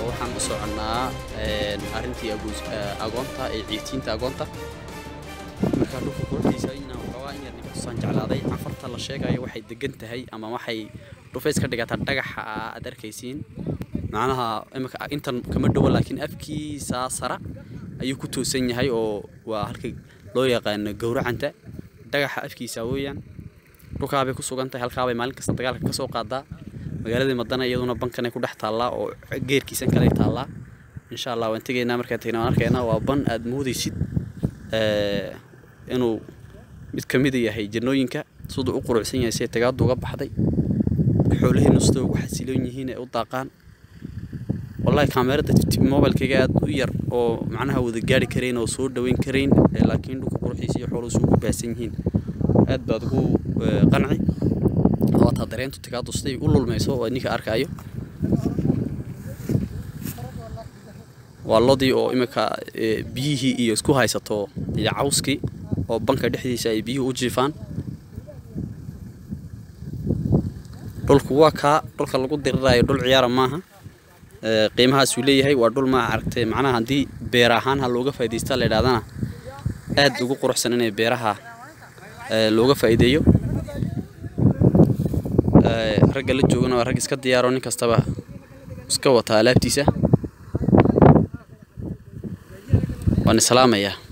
waxaan u soconnaa arrintii agoonta ee ciitiinta agoonta markaa dhulka quruxdiisa inaan waxoogaa in yar ninka tusaan jeclaaday cafarta la sheegayo waxay degan tahay ama waxay dhufays ka dhigataa dhagaxa aad arkaysiin macnaha imika intan kama dhowo laakiin afkiisa sara ayuu ku toosan yahay oo waa halka loo yaqaano gowracanta dhagaxa afkiisa weeyaan dhulkaabay ku sugan tahay halkaabay maalin kasta dagaalka ka soo qaadaa magaaladii madana iyaduna bankanay ku dhex taallaa oo geerkiisan kale taallaa insha allah waan tegaynaa markaan tegna waan arkaynaa waa ban aad moodaysid inuu mid ka mida yahay jannooyinka siduu u qurucsan yahay see tagaadu uga baxday xoolaheennu sida ugu xasiloon yihiin ee u daaqaan wallahi kaamerada mobilkayga aad u yar oo macnaha wada gaari karayn oo soo dhaweyn karayn laakiin dhulka quruxiisa iyo xooluhu suugu baahsan yihiin aad baad ugu qanci waataa dareentu tagaadu siday u lulmayso oo ninka arkaayo waa lodii oo imika biyihii iyo isku haysato iyo cawskii oo banka dhexdiisa ay biyuhu u jiifaan dhulku waa kaa dhulka lagu diriraayo dhul ciyaara maaha qiimahaasuu leeyahay waa dhul maa aragtay macnaha haddii beer ahaan ha looga faa'iidaysta la yidhahdana aad ugu quruxsan inay beeraha looga faa'iideeyo ragga la joogana waa rag iska diyaaro nin kastaba iska wata alaabtiisa waan islaamayaa